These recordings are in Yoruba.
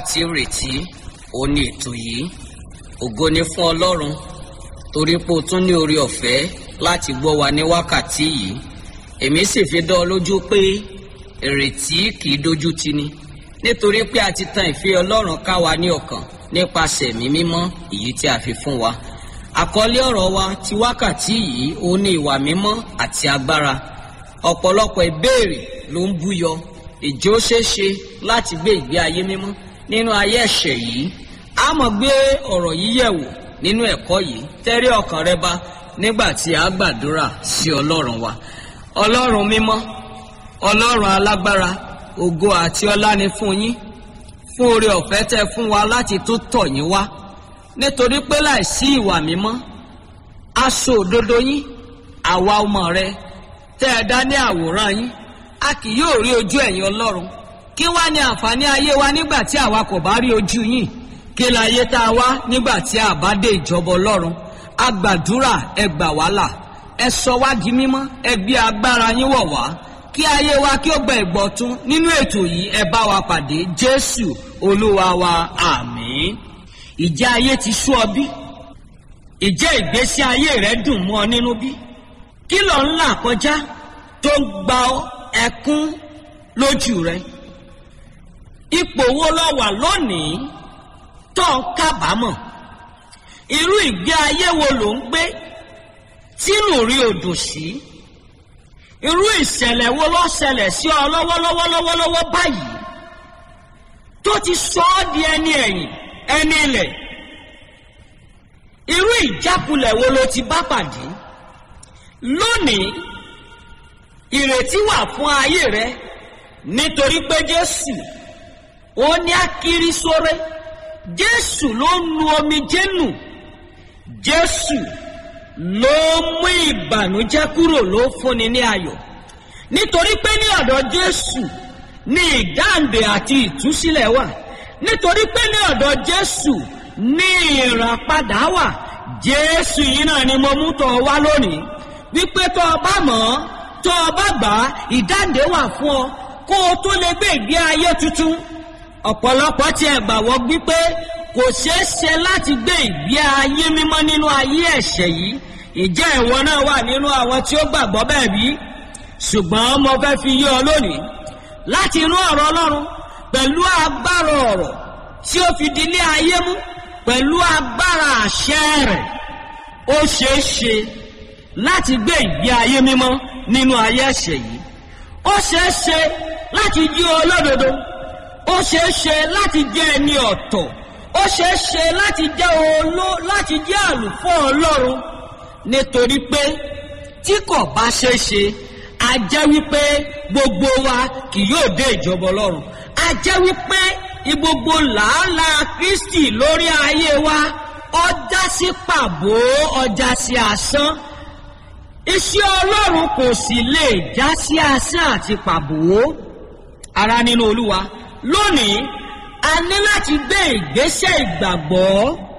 wákàtí ìrètí ó ní ètò yìí ògo ni fún ọlọ́run torí pé o tún ní orí ọ̀fẹ́ láti gbọ́ wa ní wákàtí yìí èmi sì fi dán ọ lójú pé ìrètí kì í dojú tì ni nítorí pé a ti tan ìfẹ́ ọlọ́run ká wa ní ọkàn nípasẹ̀ ẹ̀mí mímọ́ èyí tí a fi fún wa àkọlé ọ̀rọ̀ wa ti wákàtí yìí ó ní ìwà mímọ́ àti agbára ọ̀pọ̀lọpọ̀ ìbéèrè ló ń búyọ ìjó ṣeéṣe láti gbé ìgbé ayé mímọ́ nínú ayé ẹ̀ṣẹ̀ yìí a mọ̀ gbé ọ̀rọ̀ yìí yẹ̀wò nínú ẹ̀kọ́ yìí tẹ́rí ọkàn rẹ bá nígbà tí a gbàdúrà sí ọlọ́run wa ọlọ́run mímọ́ ọlọ́run alágbára ògo àti ọlá ni fún yín fún oore ọ̀fẹ́ tẹ́ fún wa láti tó tọ̀ yín wá nítorí pé láìsí ìwà mímọ́ aṣọ òdodo yín àwa ọmọ rẹ tẹ́ ẹ dá ní àwòrán yín a kì yóò rí ojú ẹ̀yin ọlọ́run kí wá ní àǹfààní ayé wa nígbà tí àwa kò bá rí ojú yín kí láyé tá a wá nígbà tí a bá dé ìjọba ọlọ́run a gbàdúrà ẹ gbà wá là ẹ sọ wá di mímọ́ ẹ gbé agbára yín wọ̀ wá kí ayé wa kí ó gba ìgbọ̀tún nínú ètò yìí ẹ bá wa pàdé jésù olúwa wa àmín ìjẹ́ ayé ti sú ọ bí ìjẹ́ ìgbésí ayé rẹ dùn mọ́ ọ nínú bí kí ló ń là kọjá tó ń gba ẹkún lójú rẹ ipò wo ló wà lónìí tó ń kábàámọ̀ irú ìgbé ayé wo ló ń gbé tínú rí odò sí irú ìṣẹ̀lẹ̀ wo ló ṣẹlẹ̀ sí ọ lọ́wọ́lọ́wọ́ lọ́wọ́lọ́wọ́ báyìí tó ti sọ ọ́ di ẹni ẹ̀yìn ẹni ilẹ̀ irú ìjákulẹ̀ wo ló ti bá pàdé lónìí ìrètí wà fún ayé rẹ nítorí pé jésù ó ní akiri sóre jésù ló nu omijé nù jésù ló mú ìbànújẹ́ kúrò ló fúnni ní ayọ̀ nítorí pé ní ọ̀dọ̀ jésù ní ìdáǹdè àti ìtúsílẹ̀ wà nítorí pé ní ọ̀dọ̀ jésù ní ìràpadà wà jésù yìí náà ni mo mú tọ̀ wá lónìí wípé tó o bá mọ̀ ọ́ tó o bá gbà á ìdáǹdè wà fún ọ kó o tó lè gbé ìgbé ayé tuntun ọ̀pọ̀lọpọ̀ tí ẹ gbàgbọ́ wípé kò ṣeé ṣe láti gbé ìgbé ayé mímọ́ nínú ayé ẹ̀ṣẹ̀ yìí ìjẹ́ ìwọ náà wà nínú àwọn tí ó gbàgbọ́ bẹ́ẹ̀ bí ṣùgbọ́n mo fẹ́ fi yé ọ lónìí láti inú ọ̀rọ̀ ọlọ́run pẹ̀lú agbára ọ̀rọ̀ tí ó fi di ilé ayé mú pẹ̀lú agbára àṣẹ rẹ̀ ó ṣeé ṣe láti gbé ìgbé ayé mímọ́ nínú ayé ẹ̀ṣẹ̀ yìí ó ṣeé ṣe láti jí olódodo ó ṣeé ṣe láti jẹ́ ẹni ọ̀tọ̀ ó ṣeé ṣe láti jẹ́ oló láti jẹ́ àlùfọ́ ọlọ́run nítorí pé tí kò bá ṣeé ṣe a jẹ́ wípé gbogbo wa kì yóò dé ìjọba ọlọ́run a jẹ́ wípé gbogbo làálàá kristi lórí ayé wa ọjà sí pàbó ọjà sí asán iṣẹ́ ọlọ́run kò sì lè já sí asán àti pàbó ara nínú olúwa lónìí a ní láti gbé ìgbésẹ̀ ìgbàgbọ́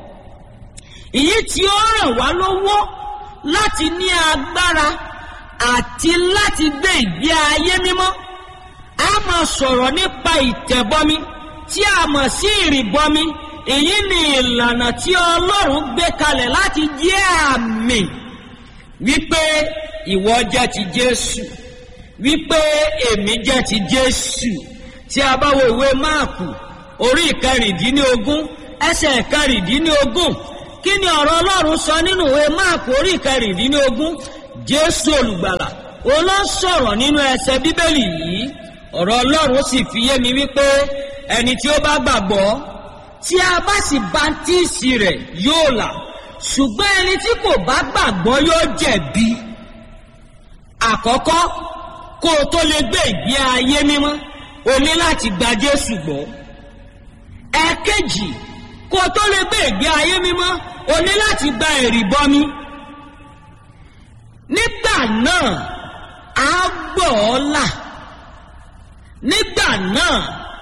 èyí tí ó ràn wá lọ́wọ́ láti ní agbára àti láti gbé ìgbé ayé mímọ́ a máa sọ̀rọ̀ nípa ìtẹ̀bọmi tí a mọ̀ sí ìrìbọmi èyí ni ìlànà tí ọlọ́run gbé kalẹ̀ láti jẹ́ àmì wípé ìwọ jẹ́ ti jésù wípé èmi jẹ́ ti jésù tí a bá wo ìwé máàkù orí ìkẹrìndínlógún ẹsẹ̀ ìkẹrìndínlógún kí ni ọ̀rọ̀ ọlọ́run sọ nínú ìwé máàkù orí ìkẹrìndínlógún jésù olùgbàlà ó lọ sọ̀rọ̀ nínú ẹsẹ̀ bíbélì yìí ọ̀rọ̀ ọlọ́run sì fi yé mi wípé ẹni tí ó bá gbàgbọ́ tí a bá sì báńtíìsì rẹ̀ yóò là ṣùgbọ́n ẹni tí kò bá gbàgbọ́ yóò jẹ̀bi àkọ́kọ́ kó o tó lè gbé ìgbé ayé mímọ́ o ní láti gba jésù gbọ́ ẹ̀ẹ̀kejì kó o tó lè gbé ìgbé ayé mímọ́ o ní láti gba ìrìbọmi nígbà náà á gbọ́ ọ là nígbà náà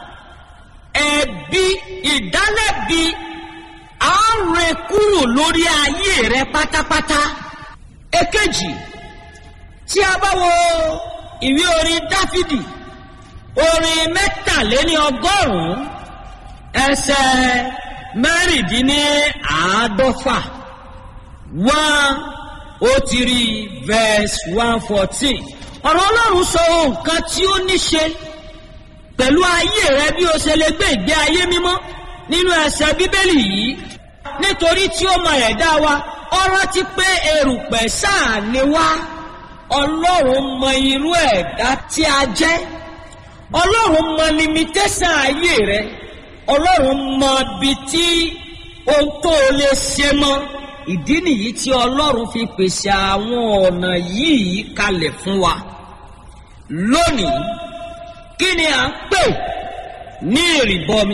ẹ̀bi ìdálẹ́bi á rẹ kúrò lórí ayé rẹ pátápátá èkejì tí a bá wo ìwé orin dáfídì orin mẹ́tàléní ọgọ́rùn-ún ẹsẹ̀ mẹ́rìndínláàádọ́fà one ó ti rí verse one fourteen ọ̀rọ̀ ọlọ́run sọ nǹkan tí ó ní ṣe pẹ̀lú ayé rẹ bí o ṣe lè gbé ìgbé ayé mímọ́ nínú ẹsẹ̀ bíbélì yìí nítorí tí ó mọ ẹ̀dá wa ọ rántí pé erùpẹ̀ sáà ni wá ọlọ́run mọ irú ẹ̀dá tí a jẹ́ ọlọ́run mọ limitation ayé rẹ ọlọ́run mọ ibi tí ohun tó o lè ṣe mọ́ ìdí nìyí tí ọlọ́run fi pèsè àwọn ọ̀nà yìí kalẹ̀ fún wa lónìí kí ni à ń pè ní ìrìbọmi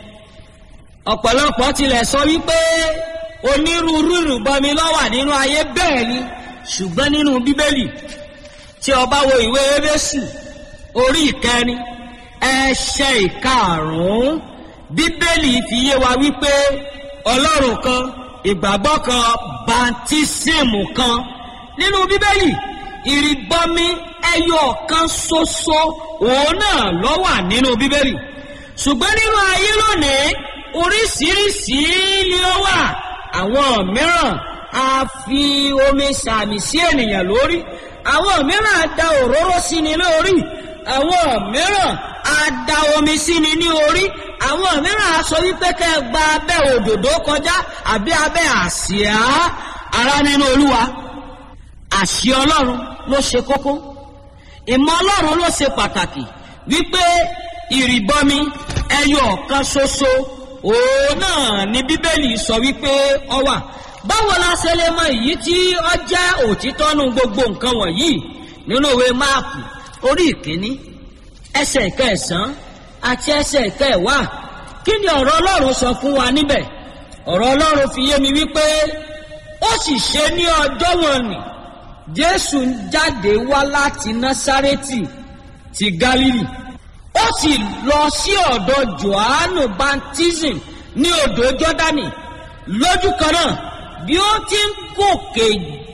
ọ̀pọ̀lọpọ̀ tilẹ̀ sọ wípé onírúurú ìrìbọmi ló wà nínú ayé bẹ́ẹ̀ ni ṣùgbọ́n nínú bíbélì tí o bá wo ìwé Éfésù orí ìkẹrin ẹsẹ̀ ìkarùn-ún bíbélì fi yé wa wípé ọlọ́run kan ìgbàgbọ́ kan bàntísìmù kan nínú bíbélì ìrìbọmi ẹyọ kan ṣoṣo òun náà ló wà nínú bíbélì ṣùgbọ́n nínú ayé lónìí oríṣiríṣi ni ó wà àwọn mìíràn a fi omi sàmì sí ènìyàn lórí àwọn mìíràn a da òróró sí ni lórí àwọn mìíràn a da omi sí ni ní orí àwọn mìíràn a sọ wípé kẹ́ ẹ gba abẹ́ òdòdó kọjá àbí abẹ́ àsíá ara nínú olúwa àṣì ọlọ́run ló ṣe kókó ìmọ̀ ọlọ́run ló ṣe pàtàkì wípé ìrìbọmi ẹyọ ọ̀kan ṣoṣo òun náà ni bíbélì sọ wípé ọ wà báwo la ṣe lè mọ èyí tí ọ jẹ́ òtítọ́ nu gbogbo nǹkan wọ̀nyí nínú ìwé máàpù orí ìkíní ẹsẹ̀ kẹsàn-án àti ẹsẹ̀ kẹwàá kí ni ọ̀rọ̀ ọlọ́run sọ fún wa níbẹ̀ ọ̀rọ̀ ọlọ́run fi yé mi wípé ó sì ṣe ní ọjọ́ wọn nì jésù ń jáde wá láti násárẹ́tì ti gálílì ó sì lọ sí ọ̀dọ̀ johannu baptism ní odò jọ́dánì lójú kan náà bí ó ti ń gòkè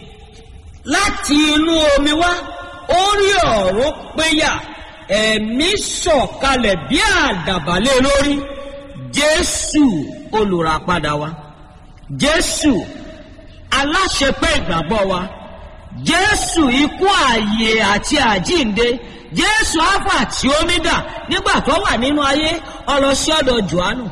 láti inú omi wá ó rí ọ̀run péyà ẹ̀mí sọ̀kalẹ̀ bí àdàbálẹ̀ lórí jésù olùràpadà wa jésù aláṣepé ìgbàgbọ́ wa jésù ikú ààyè àti àjínde jésù alpha àti omega nígbà tó wà nínú ayé ọlọsí ọ̀dọ̀ johannu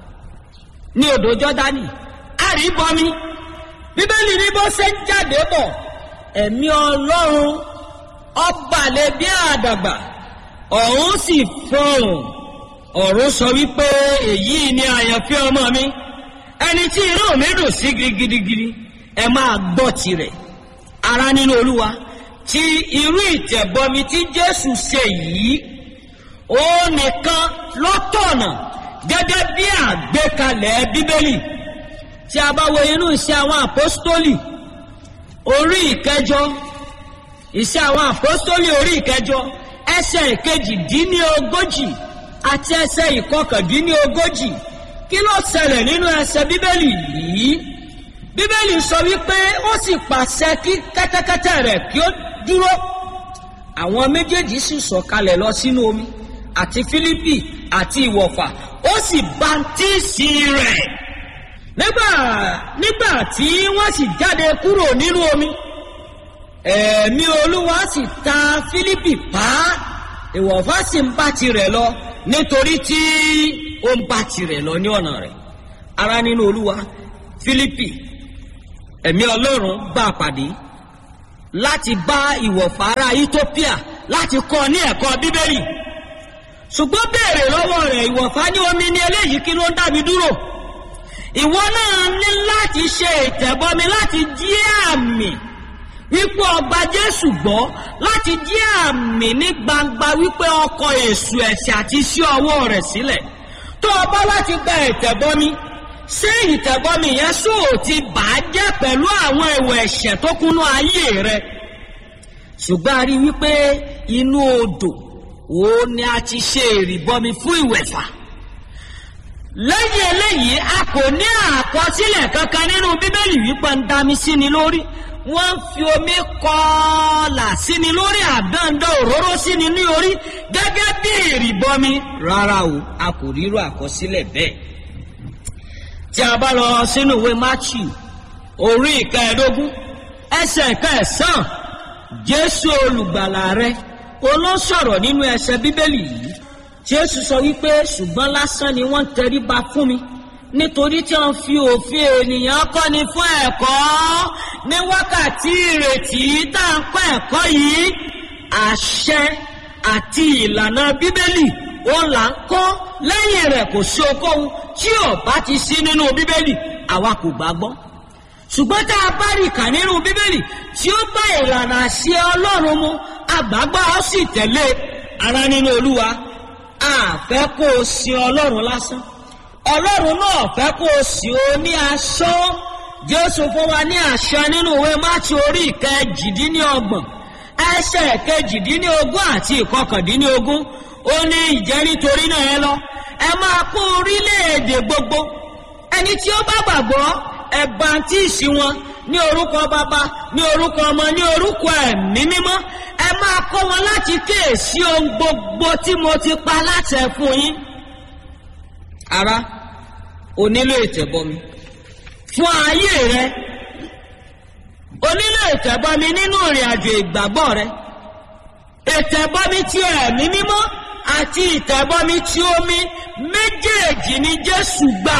ní odò jọdani àríbọmi bíbélì ní bó ṣe ń jáde bọ̀ ẹ̀mí ọlọ́run ọbalẹ̀ bí àdàgbà ọ̀run sì fọhùn ọ̀run sọ wípé èyí ni àyànfẹ́ ọmọ mi ẹni tí inú mi dùn sí gidigidi ẹ máa gbọ́ tirẹ̀ ara nínú olúwa ti irú ìtẹ̀bọmi tí jésù ṣe yìí ó nìkan lọ́tọ̀nà gẹ́gẹ́ bí àgbékalẹ̀ bíbélì tí a bá wo inú iṣẹ́ àwọn àpọ́stólì orí ìkẹjọ iṣẹ́ àwọn àpọ́stólì orí ìkẹjọ ẹsẹ̀ ìkejì-dín-ní-ogójì àti ẹsẹ̀ ìkọkàndínní-ogójì kí ló ṣẹlẹ̀ nínú ẹsẹ̀ bíbélì yìí bíbélì sọ wípé ó sì pàṣẹ kí kẹ́tẹ́kẹ́tẹ́ rẹ̀ kí ó dúró àwọn méjèèjì sì sọ̀kalẹ̀ lọ sínú omi àti fílípì àti ìwọ̀fà ó sì bàntíìsì rẹ̀ nígbà nígbà tí wọ́n sì jáde kúrò nínú omi ẹ̀mí olúwa sì ta fílípì pa ìwọ̀fà sì ń bá tirẹ̀ lọ nítorí tí ó ń bá tirẹ̀ lọ ní ọ̀nà rẹ̀ ara nínú olúwa fílípì ẹ̀mí ọlọ́run bá a pàdé láti bá ìwọ̀fà ará ethiopia láti kọ́ ní ẹ̀kọ́ bíbélì ṣùgbọ́n béèrè lọ́wọ́ rẹ̀ ìwọ̀fà ní omi ní eléyìí kí ló ń dá mi dúró ìwọ náà ní láti ṣe ìtẹ̀bọmi láti jí àmì wípé ọgbà jésù gbọ́ láti jí àmì ní gbangba wípé ọkọ̀ èṣù ẹ̀ṣẹ̀ àti iṣẹ́ ọwọ́ rẹ̀ sílẹ̀ tó o bá láti gba ìtẹ̀bọmi ṣé ìtẹ̀bọmi yẹn sóò ti bà á jẹ́ pẹ̀lú àwọn èèwọ̀ ẹ̀ṣẹ̀ tó kúnú ayé rẹ ṣùgbọ́n a rí wípé inú odò òun ni a ti ṣe ìrìbọmi fún ìwẹ̀fà lẹ́yìn eléyìí a kò ní àkọsílẹ̀ kankan nínú bíbélì wípé ń dami sí ni lórí wọ́n ń fi omi kọ́ọ̀là síni lórí àdáńdá òróró síni ní orí gẹ́gẹ́ bí ìrìbọmi rárá o a kò rírò àkọsílẹ̀ bẹ́ẹ̀ tí a bá lọ sínú ìwé matthew orí ìkẹẹ̀ẹ́dógún ẹsẹ̀ ìkẹẹ̀sán jésù olùgbàlà rẹ olóṣọ̀rọ̀ nínú ẹsẹ̀ bíbélì yìí jésù sọ wípé ṣùgbọ́n lásán ni wọ́n ń tẹríba fún mi nítorí tí wọ́n fi òfin ènìyàn kọ́ni fún ẹ̀kọ́ ní wákàtí ìrètí tá à ń kọ́ ẹ̀kọ́ yìí àṣẹ àti ìlànà bíbélì òun là ń kọ́ lẹ́yìn rẹ̀ kò sí okòwò tí ò bá ti sí nínú bíbélì àwa kò gbàgbọ́ ṣùgbọ́n tá a bá rí kà nínú bíbélì tí ó bá ìlànà àṣẹ ọlọ́run mu àgbàgbọ́ ó sì tẹ̀lé ara nínú olúwa a fẹ́ kó o sin ọlọ́run lásán ọlọ́run náà fẹ́ kó o sìn ó ní aṣọ jésù fún wa ní àṣẹ nínú ìwé mátì orí ìkẹjìdínlọ́gbọ̀n ẹsẹ̀ kejìdínlógún àti ìkọkàndínlógún ó ní ìjẹ́ nítorí náà ẹ lọ ẹ máa kó orílẹ̀-èdè gbogbo ẹni tí ó bá gbàgbọ́ ẹ bàntíìsì wọn ní orúkọ bàbá ní orúkọ ọmọ ní orúkọ ẹ̀mí mímọ́ ẹ máa kọ́ wọn láti kíyèsí ohun gbogbo tí mo ti pa láṣẹ fún yín ara o nílò ìtẹ̀bọmi fún ayé rẹ o nílò ìtẹ̀bọmi nínú ìrìn àjò ìgbàgbọ́ rẹ ìtẹ̀bọmi ti ẹ̀mí mímọ́ àti ìtẹ̀bọmi ti omi méjèèjì ni jésù gbà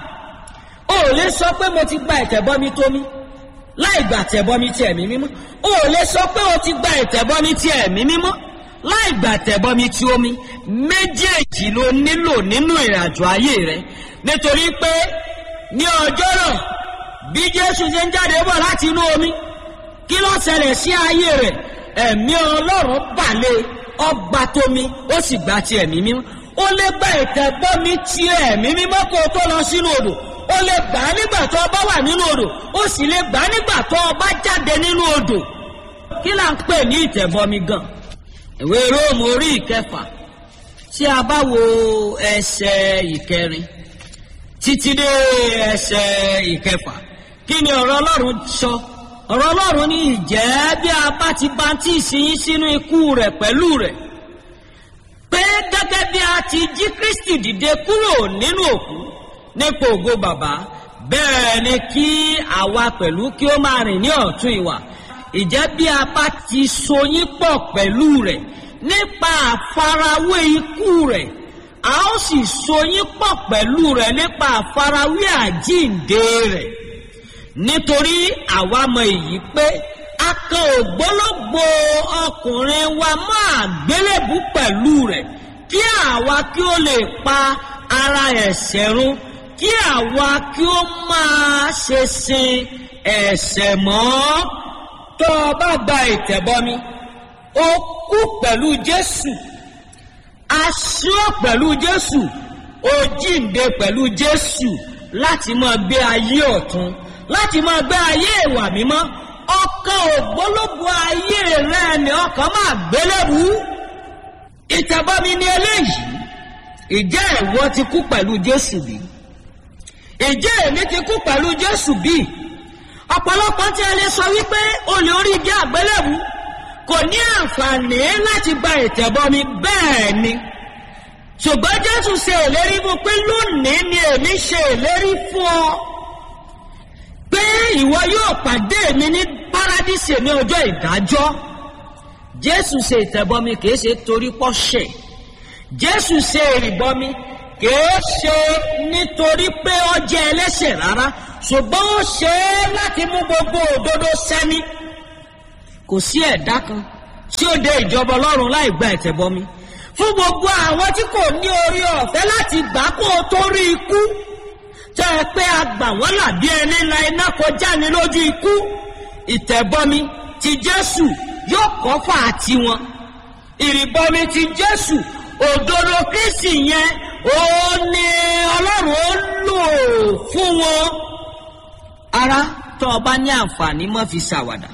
o ò lè sọ pé mo ti gba ìtẹ̀bọmi tómi láì gbà tẹ̀bọmi ti ẹ̀mí mímọ́ o ò lè sọ pé o ti gba ìtẹ̀bọmi ti ẹ̀mí mímọ́ láì gbà tẹ̀bọmi ti omi méjèèjì ló nílò nínú ìrìnàjò ayé rẹ nítorí pé ní ọjọ́ náà bí jésù ṣe ń jáde bọ̀ láti inú omi kí ló ṣẹlẹ̀ sí ayé rẹ̀ ẹ̀mí ọlọ́run balẹ̀ ọgbà tómi ó sì gba ti ẹ̀mí mímọ́ ó lè gba ìtẹ̀bọmi ti ẹ̀mí mímọ́ kó o tó lọ sínú odò ó lè gbà á nígbà tó o bá wà nínú odò ó sì lè gbà á nígbà tó o bá jáde nínú odò kí là ń pè ní ìtẹ̀bọmi gan ìwé róòmù orí ìkẹfà tí a bá wo ẹsẹ̀ ìkẹrin títí dé ẹsẹ̀ ìkẹfà kí ni ọ̀rọ̀ ọlọ́run sọ ọ̀rọ̀ ọlọ́run ní ìjẹ́ bí a bá ti bantí ìsinyìí sínú ikú rẹ̀ pẹ̀lú rẹ̀ pé gẹ́gẹ́ bí a ti jí kristi dìde kúrò nínú òkú nípò ògo bàbá bẹ́ẹ̀ ni kí àwa pẹ̀lú kí ó máa rìn ní ọ̀tún ìwà ìjẹ́ bí a bá ti so yín pọ̀ pẹ̀lú rẹ̀ nípa àfarawé ikú rẹ̀ a ó sì so yín pọ̀ pẹ̀lú rẹ̀ nípa àfarawé àjíǹde rẹ̀ nítorí àwa mọ èyí pé a kan ògbólógbò ọkùnrin wa máa gbélébú pẹ̀lú rẹ̀ kí àwa kí ó lè pa ara ẹ̀ṣẹ̀ run kí àwa kí ó máa ṣe sin ẹ̀ṣẹ̀ mọ́ tó o bá gba ìtẹ̀bọmi ó kú pẹ̀lú jésù aṣọ pẹ̀lú jésù ó jíǹde pẹ̀lú jésù láti máa gbé ayé ọ̀tún láti máa gbé ayé ìwà mímọ́ ọkàn ògbólógbò ayé rẹ ni ọkàn máa gbélébú ìtẹ̀bọmi ni eléyìí ìjẹ́ ìwọ ti kú pẹ̀lú jésù bí ìjẹ́ èmi ti kú pẹ̀lú jésù bí ọ̀pọ̀lọpọ̀ tí a lè sọ wípé olè orí igi àgbélébú kò ní àǹfààní láti gba ìtẹ̀bọmi bẹ́ẹ̀ ni ṣùgbọ́n jésù ṣe ìlérí fún pé lónìí ni èmi ṣe ìlérí fún ọ pé ìwọ yóò pàdé mi ní paradíṣe ní ọjọ́ ìdájọ́ jésù ṣe ìtẹ̀bọmi kìí ṣe torí pọ́ṣẹ̀ jésù ṣe ìrìbọmi kìí ṣe nítorí pé ó jẹ́ ẹlẹ́ṣẹ̀ rárá ṣùgbọ́n ó ṣe é láti mú gbogbo òdodo sẹ́ni kò sí ẹ̀dá kan tí ó dé ìjọba ọlọ́run láì gba ìtẹ̀bọmi fún gbogbo àwọn tí kò ní orí ọ̀fẹ́ láti gbà kó o tó rí ikú tẹ́ ẹ pé a gbà wọ́n là bí ẹni la iná kọjá ní lójú ikú ìtẹ̀bọmi ti jésù yóò kọ́ fà á tiwọn ìrìbọmi ti jésù òdodo kristi yẹn ó ní ọlọ́run ó lò fún wọn ara tó o bá ní àǹfààní mọ́ fi ṣàwàdà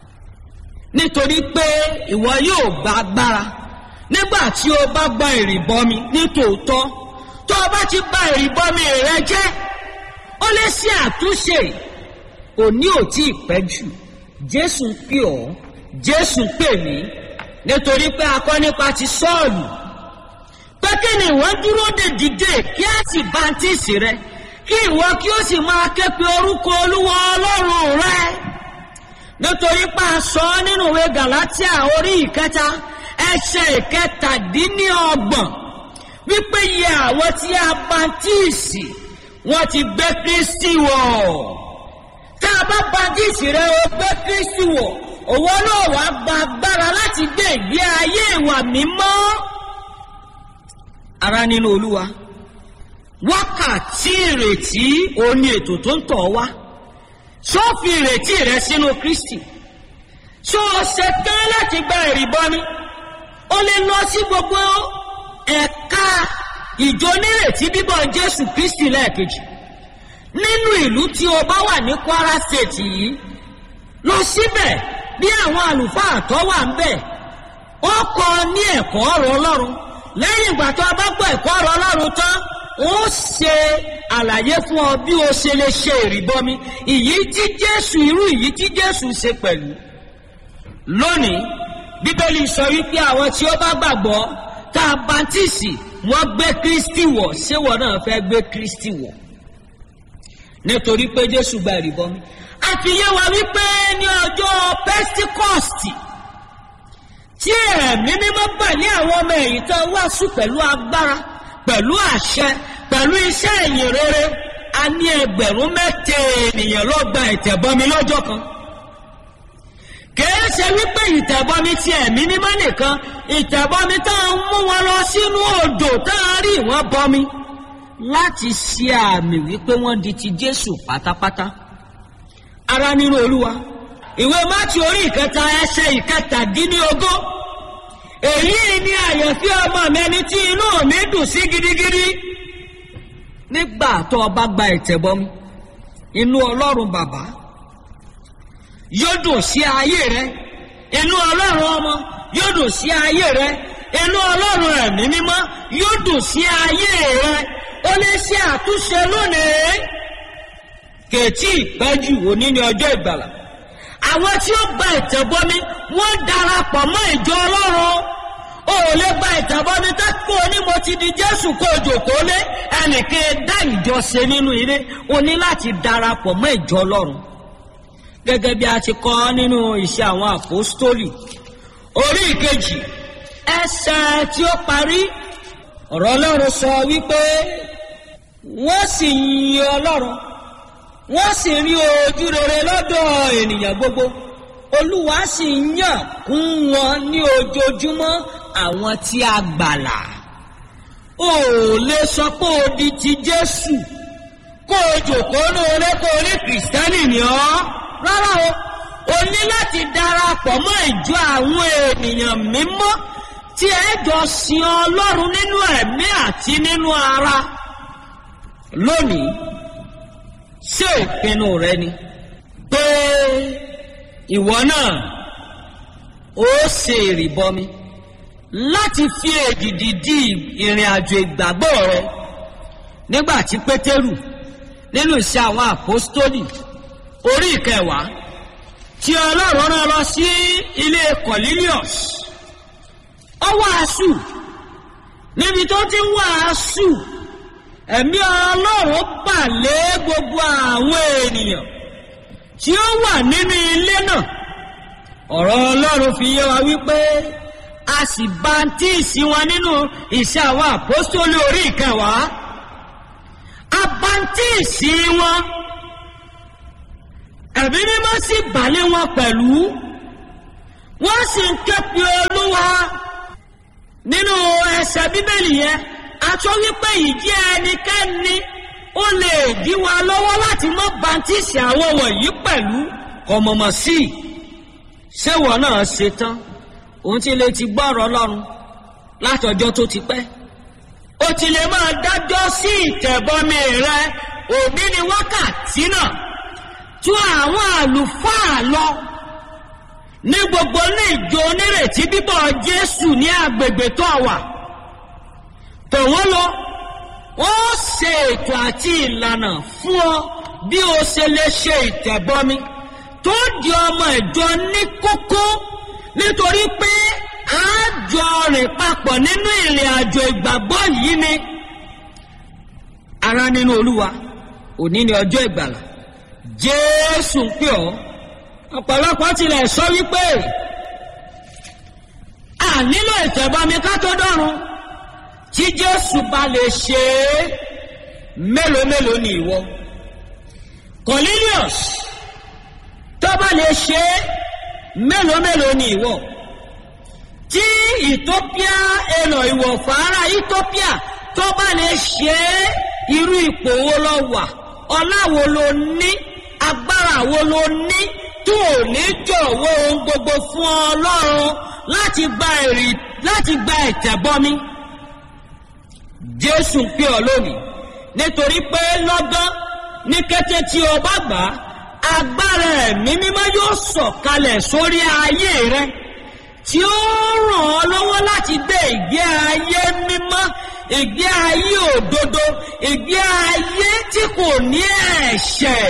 nítorí pé ìwọ yóò gba agbára nígbà tí o bá gba ìrìbọmi ní tòótọ́ tó o bá ti gba ìrìbọmi rẹ jẹ́ ó lè ṣe àtúnṣe òní ò tí ì pẹ́ jù jésù ń pè ọ́ jésù ń pè mí nítorí pé a kọ́ nípa ti sọ́ọ̀lù pé kí ni ìwọ dúró de dìde kí á sì báńtíìsì rẹ kí ìwọ kí ó sì máa ké pe orúkọ olúwa ọlọ́run rẹ nítorí pé a sọ ọ́ nínú ìwé galatia orí ìkẹta ẹsẹ̀ ìkẹtàdínníọgbọ̀n wípé iye àwọn tí a báńtíìsì wọ́n ti gbé kristi wọ̀ tá a bá báńtíìsì rẹ o gbé kristi wọ̀ òwò náà wàá gba agbára láti gbé ìgbé ayé ìwà mímọ́ ara nínú olúwa wákàtí ìrètí òun ni ètò tó ń tọ̀ wá ṣó fi ìrètí rẹ sínú kristi ṣó o ṣe tán láti gba ìrìbọmi o lè lọ sí gbogbo ẹ̀ka ìjọ nírètí bíbọ̀ jésù kristi lẹ́ẹ̀kejì nínú ìlú tí o bá wà ní kwara state yìí lọ síbẹ̀ bí àwọn àlùfáà tó wà ń bẹ̀ ó kọ ní ẹ̀kọ́ ọ̀rọ̀ ọlọ́run lẹ́yìn ìgbà tó o bá gbọ́ ẹ̀kọ́ ọ̀rọ̀ ọlọ́run tán ó ṣe àlàyé fún ọ bí o ṣe lè ṣe ìrìbọmi ìyí tí jésù irú ìyí tí jésù ṣe pẹ̀lú lónìí bíbélì sọ wípé àwọn tí ó bá gbàgbọ́ tá a bàǹtìsì wọ́n gbé kristi wọ̀ ṣé wọ́n náà fẹ́ gbé kristi wọ̀ nítorí pé jésù gba ìrìbọmi àfihàn wa wípé ní ọjọ́ pentikọ́stì tí ẹ̀mí mímọ́ bà ní àwọn ọmọ ẹ̀yìn tó wàásù pẹ̀lú agbára pẹ̀lú àṣẹ pẹ̀lú iṣẹ́ ìyìn rere a ní ẹgbẹ̀rún mẹ́tẹ̀ ènìyàn ló gba ìtẹ̀bọmi lọ́jọ́ kan kìí ṣe wípé ìtẹ̀bọmi ti ẹ̀mí mímọ́ nìkan ìtẹ̀bọmi tá a mú wọn lọ sínú odò tá a rí wọn bọmi láti ṣe àmì wípé wọ́n di ti jésù pátápátá ara nínú olúwa ìwé mátì orí ìkẹta ẹsẹ ìkẹtàdínlógún èyí ni àyànfí ọmọ mi ẹni tí inú mi dùn sí gidigidi nígbà tó o bá gba ìtẹ̀bọmi inú ọlọ́run bàbá yóò dùn sí ayé rẹ inú ọlọ́run ọmọ yóò dùn sí ayé rẹ inú ọlọ́run ẹ̀mí mímọ́ yóò dùn sí ayé rẹ ó lè ṣe àtúnṣe lónìí kèétí ìpẹ́jù òní ní ọjọ́ ìgbàlà àwọn tí ó gba ìtẹ̀bọmi wọ́n darapọ̀ mọ́ ìjọ ọlọ́run o ò lè gba ìtẹ̀bọmi tákò ní mo ti di jésù kó o jòkó lé ẹnìkan dá ìjọ ṣe nínú ilé o ní láti darapọ̀ mọ́ ìjọ ọlọ́run gẹ́gẹ́ bí a ti kọ́ nínú iṣẹ́ àwọn àpòstólì orí ìkejì ẹsẹ̀ tí ó parí ọ̀rọ̀ ọlọ́run sọ wípé wọ́n sì yin ọlọ́run wọ́n sì rí ojú rere lọ́dọ̀ ènìyàn gbogbo olúwa sì ń yàn kún wọn ní ojoojúmọ́ àwọn tí a gbàlà o ò lè sọ pé o di ti jésù kó o jòkó lóore kó o ní kìrìsìtẹ́nì ni ọ́ rárá o o ní láti darapọ̀ mọ́ ìjọ àwọn ènìyàn mímọ́ tí ẹ jọ sin ọlọ́run nínú ẹ̀mí àti nínú ara lónìí ṣé ìpinnu rẹ ni pé ìwọ náà ó ṣe ìrìbọmi láti fi èdìdì di ìrìn àjò ìgbàgbọ́ rẹ nígbà tí pétérù nínú ìṣe àwọn àpọ́stólì orí ìkẹwàá tí ọlọ́run rán lọ sí ilé cornelius ó wàásù níbi tó ti ń wàásù ẹ̀mí ọlọ́run bà lé gbogbo àwọn ènìyàn tí ó wà nínú ilé náà ọ̀rọ̀ ọlọ́run fi yé wa wípé a sì báńtíìsì wọn nínú ìṣe àwọn àpọ́sítólì orí ìkẹwàá a báńtíìsì wọn ẹ̀mí mímọ́ sì bàlẹ́ wọn pẹ̀lú wọ́n sì ń ké pe olúwa nínú ẹsẹ̀ bíbélì yẹn àtọ́ wípé ìdí ẹnikẹ́ni ó lè dí wa lọ́wọ́ láti mọ́ bàǹtíìsì àwọn wọ̀nyí pẹ̀lú kọ̀mọ̀mọ̀ sí i ṣéwọ̀ náà ṣe tán òun ti lè ti gbọ́rọ̀ ọlọ́run látọjọ́ tó ti pẹ́ ó ti lè máa dájọ́ sí ìtẹ̀bọmi rẹ òbí ni wákàtí náà tú àwọn àlùfáà lọ ní gbogbo ní ìjọ onírètí bíbọ̀ jésù ní agbègbè tó wà tòwọ́n lọ ó ṣe ètò àti ìlànà fún ọ bí o ṣe lè ṣe ìtẹ̀bọmi tó di ọmọ ìjọ ní kókó nítorí pé a jọ rìn papọ̀ nínú ìrìn àjò ìgbàgbọ́ yìí ni ara nínú olúwa òní ni ọjọ́ ìgbàlà jésù ń pè ọ́ ọ̀pọ̀lọpọ̀ tilẹ̀ sọ wípé a nílò ìtẹ̀bọmi ká tó dọ́run tí jésù bá lè ṣe é mélòó mélòó ni ìwọ cornelius tó bá lè ṣe é mélòó mélòó ni ìwọ tí ethiopia èlò ìwọ̀fà ara ethiopia tó bá lè ṣe é irú ipò wo lọ wà ọlá wo ló ní agbára wo ló ní tó ò ní jọ̀wọ́ ohun gbogbo fún ọlọ́run láti gba èrì láti gba ẹ̀tẹ̀bọmi jésù ń pè ọ́ lónìí nítorí pé lọ́gán ní kété tí o bá gbà á agbára ẹ̀mí mímọ́ yóò sọ̀kalẹ̀ sórí ayé rẹ tí ó ràn ọ́ lọ́wọ́ láti gbé ìgbé ayé mímọ́ ìgbé ayé òdodo ìgbé ayé tí kò ní ẹ̀ṣẹ̀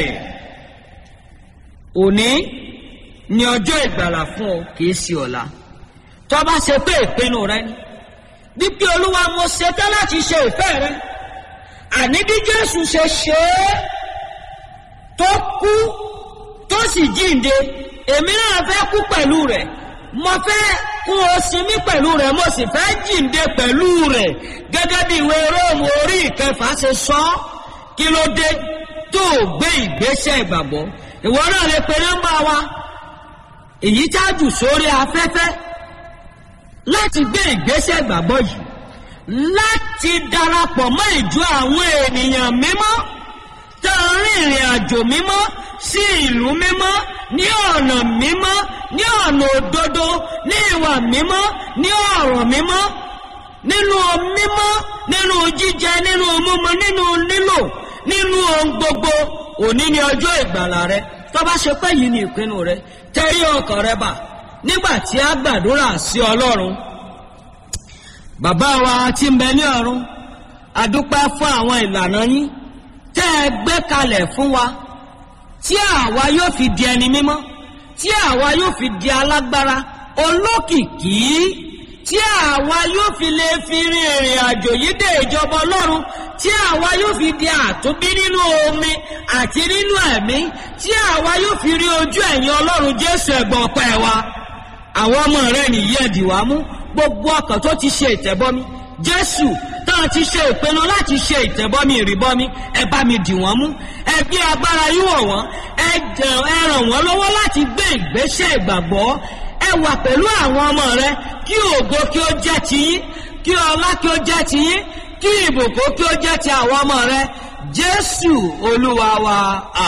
òní ni ọjọ́ ìgbàlà fún ọ kì í sí ọ̀la tó bá ṣe pé ìpinnu rẹ ni wípé olúwa mo ṣetán láti ṣe ìfẹ́ rẹ àní bí jésù ṣe ṣe é tó kú tó sì jíǹde èmi náà fẹ́ kú pẹ̀lú rẹ̀ mo fẹ́ kún o sinmi pẹ̀lú rẹ̀ mo sì fẹ́ jíǹde pẹ̀lú rẹ̀ gẹ́gẹ́ bí ìwé róòmù orí ìkẹfà ṣe sọ ọ́ kí ló dé tó o gbé ìgbésẹ̀ ìgbàgbọ́ ìwọ náà lè pe nọ́mbà wa èyí tájù sórí afẹ́fẹ́ láti gbé ìgbésẹ̀ ìgbàgbọ́ yìí láti darapọ̀ mọ́ ìjọ àwọn ènìyàn mímọ́ tó ń rìn ìrìn àjò mímọ́ sí ìlú mímọ́ ní ọ̀nà mímọ́ ní ọ̀nà òdodo ní ìwà mímọ́ ní ọ̀rọ̀ mímọ́ nínú mímọ́ nínú jíjẹ nínú mímu nínú lílò nínú ohun gbogbo òní ni ọjọ́ ìgbàlà rẹ tó bá ṣe pé yìí ni ìpinnu rẹ tẹ́rí ọkàn rẹ bà nígbà tí a gbàdúrà sí ọlọ́run bàbá wa tí ń bẹ ní ọ̀run adúpẹ́ fún àwọn ìlànà yín tẹ́ ẹ gbé kalẹ̀ fún wa tí àwa yóò fi di ẹni mímọ́ tí àwa yóò fi di alágbára olókìkí tí àwa yóò fi lè fi rin ìrìn àjò yìí dé ìjọba ọlọ́run tí àwa yóò fi di àtúnbí nínú omi àti nínú ẹ̀mí tí àwa yóò fi rí ojú ẹ̀yìn ọlọ́run jésù ẹ̀gbọ́n ọpẹ́ wa àwọn ọmọ rẹ nìyí ẹ̀dì wá mú gbogbo ọkàn tó ti ṣe ìtẹ̀bọmi jésù táwọn ti ṣe ìpinnu láti ṣe ìtẹ̀bọmi ìrìbọmi ẹ bá mi dì wọ́n mú ẹ gbé agbára yíwọ̀ wọ́n ẹ ràn wọ́n lọ́wọ́ láti gbé ìgbésẹ̀ ìgbàgbọ́ ẹ wà pẹ̀lú àwọn ọmọ rẹ kí ògo kí ó jẹ́ tiyín kí ọlá kí ó jẹ́ tiyín kí ìbùkún kí ó jẹ́ ti àwọn ọmọ rẹ jésù olúwa wa.